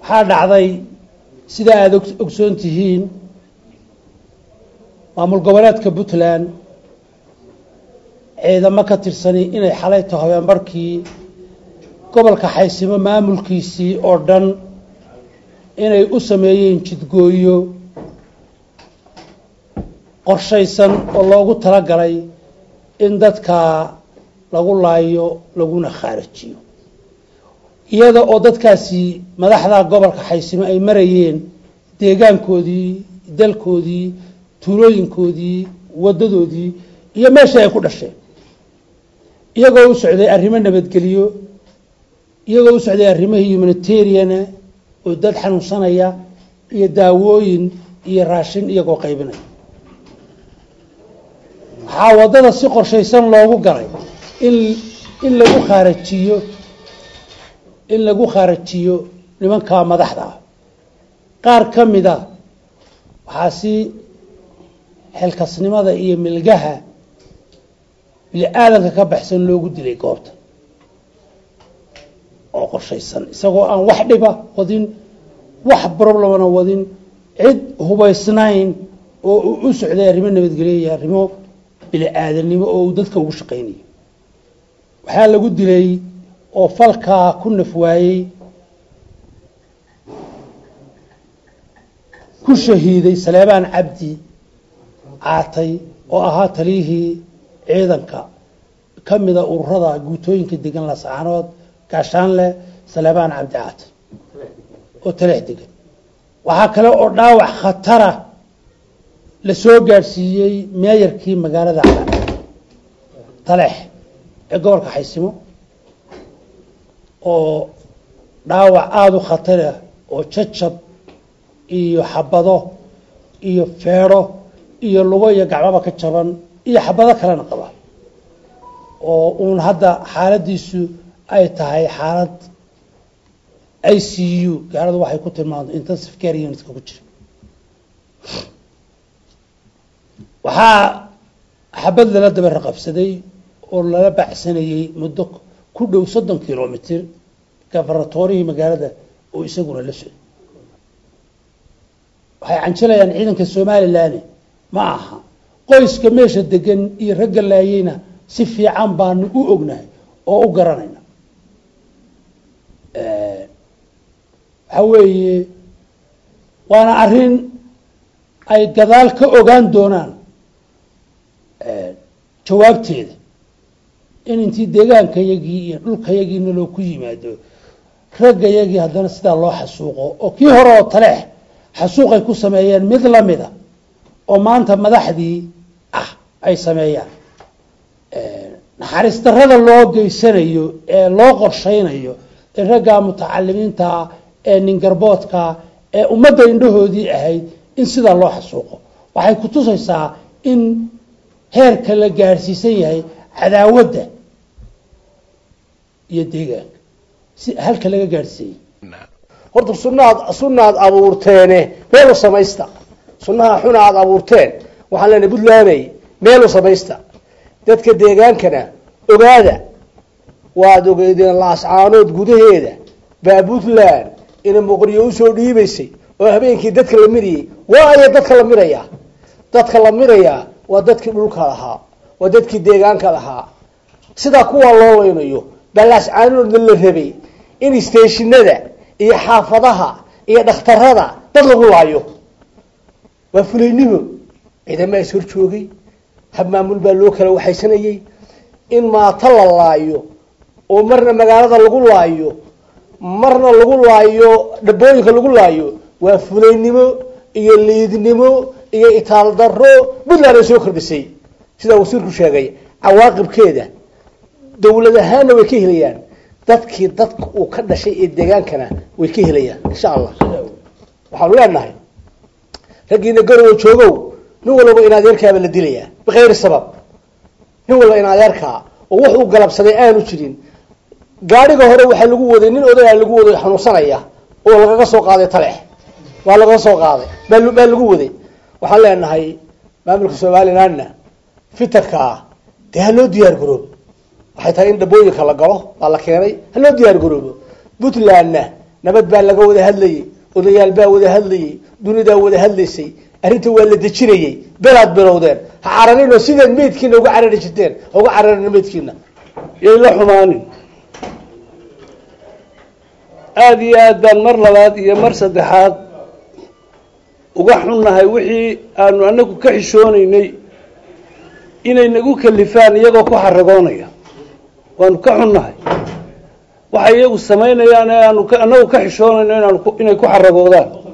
waxaa dhacday sida aada ogsoon tihiin maamul goboleedka puntland ciidamo ka tirsani inay xalay taho habeenbarkii gobolka xaysimo maamulkiisii oo dhan inay u sameeyeen jidgooyo qorshaysan oo loogu talagalay in dadka lagu laayo laguna khaarajiyo iyada oo dadkaasi madaxda gobolka xaysimo ay marayeen deegaankoodii dalkoodii tuulooyinkoodii waddadoodii iyo meeshii ay ku dhasheen iyagoo u socday arrimo nabadgeliyo iyagoo u socday arrimihii humanitariana oo dad xanuunsanaya iyo daawooyin iyo raashin iyagoo qaybinaya waxaa waddada si qorshaysan loogu galay in in lagu khaarajiyo in lagu khaarajiyo nimanka madaxda ah qaar ka mida waxaa si xilkasnimada iyo milgaha bini aadanka ka baxsan loogu dilay goobta oo qorshaysan isagoo aan wax dhiba wadin wax problemana wadin cid hubaysnayn oo uu u socday arrimo nabadgelyo iyo arrimo bini aadanimo oo uu dadka ugu shaqaynayo waxaa lagu dilay oo falkaa ku naf waayey ku shahiiday saleebaan cabdi caatay oo ahaa taliyihii ciidanka ka mida ururada guutooyinka degan lasaanood gaashaanle saleebaan cabdi caatay oo taleex degan waxaa kale oo dhaawac khatara la soo gaadhsiiyey meeyarkii magaalada taleex ee gobolka xaysimo oo dhaawac aada u khatara oo jajab iyo xabado iyo feedho iyo lugo iyo gacbaba ka jaban iyo xabado kalena qaba oo uun hadda xaaladiisu ay tahay xaalad i c u gaaladu waxay ku tilmaamto intensive care unitka ku jira waxaa xabad lala daba raqabsaday oo lala baxsanayey muddo ku dhow soddon kilomitr gafaratorihii magaalada oo isaguna la socday waxay canjilayaan ciidanka somalilan ma aha qoyska meesha degan iyo ragga laayeyna si fiican baanu u ognahay oo u garanayna waxa weeye waana arrin ay gadaal ka ogaan doonaan jawaabteeda in intii deegaankayagii iyo dhulkayagiina loo ku yimaado raggayagii haddana sidaa loo xasuuqo oo kii hore oo taleex xasuuqay ku sameeyeen mid lamida oo maanta madaxdii ah ay sameeyaan naxariis darrada loo geysanayo ee loo qorshaynayo ee raggaa mutacalimiintaa ee ningarboodkaa ee ummadda indhahoodii ahayd in sidaa loo xasuuqo waxay ku tusaysaa in heerka la gaadhsiisan yahay cadaawadda iyo deegaanka si halka laga gaadhsiiyey horta sunaad sunaad abuurteene meel u samaysta sunaha xuna aad abuurteen waxaan leenahay puntlanday meel u samaysta dadka deegaankana ogaada waad ogeydeen laascaanood gudaheeda baa puntland ina muqriyo usoo dhiibaysay oo habeenkii dadka la mirayay waayo dadka la miraya dadka la mirayaa waa dadkii dhulka lahaa waa dadkii deegaanka lahaa sidaa kuwa loo leynayo baa laascaanoodna la rabay in stationada iyo xaafadaha iyo dhakhtarada dad lagu laayo waa fulaynimo ciidama is hor joogay hab maamul baa loo kala waxaysanayay in maato la laayo oo marna magaalada lagu laayo marna lagu laayo dhabooyinka lagu laayo waa fulaynimo iyo liidnimo iyo itaal daro puntland ay soo kordhisay sidaa wasiirku sheegay cawaaqibkeeda dawlad ahaanna way ka helayaan dadkii dadka uu ka dhashay ee deegaankana way ka helayaan insha allah waxaanu leenahay raggiina garowa joogow nin walba in adeerkaaba la dilayaa bikayri sabab nin walba in adeerkaa oo wax uu galabsaday aanu jirin gaadhiga hore waxaa lagu waday nin odayaa lagu waday xanuunsanaya oo lagaga soo qaaday talex waa lagaga soo qaaday baa baa lagu waday waxaan leenahay maamulka somalilandna fitarkaa dee ha loo diyaar garoobo waxay tahay in dhabooyinka la galo baa la keenay ha loo diyaar garoobo puntlandna nabad baa laga wada hadlayey odayaal baa wada hadlayey dunidaa wada hadlaysay arrinta waa la dejinayey belaad bilowdeen ha cararinoo sideed meydkiina uga carari jirteen ha uga cararina meydkiina yay la xumaanin aada iyo aad baan mar labaad iyo mar saddexaad uga xunnahay wixii aanu anagu ka xishoonaynay inay nagu kalifaan iyagoo ku xaragoonaya waanu ka xunnahay waxay iyagu samaynayaan ee aanu anagu ka xishoonayno inaanu inay ku xaragoodaan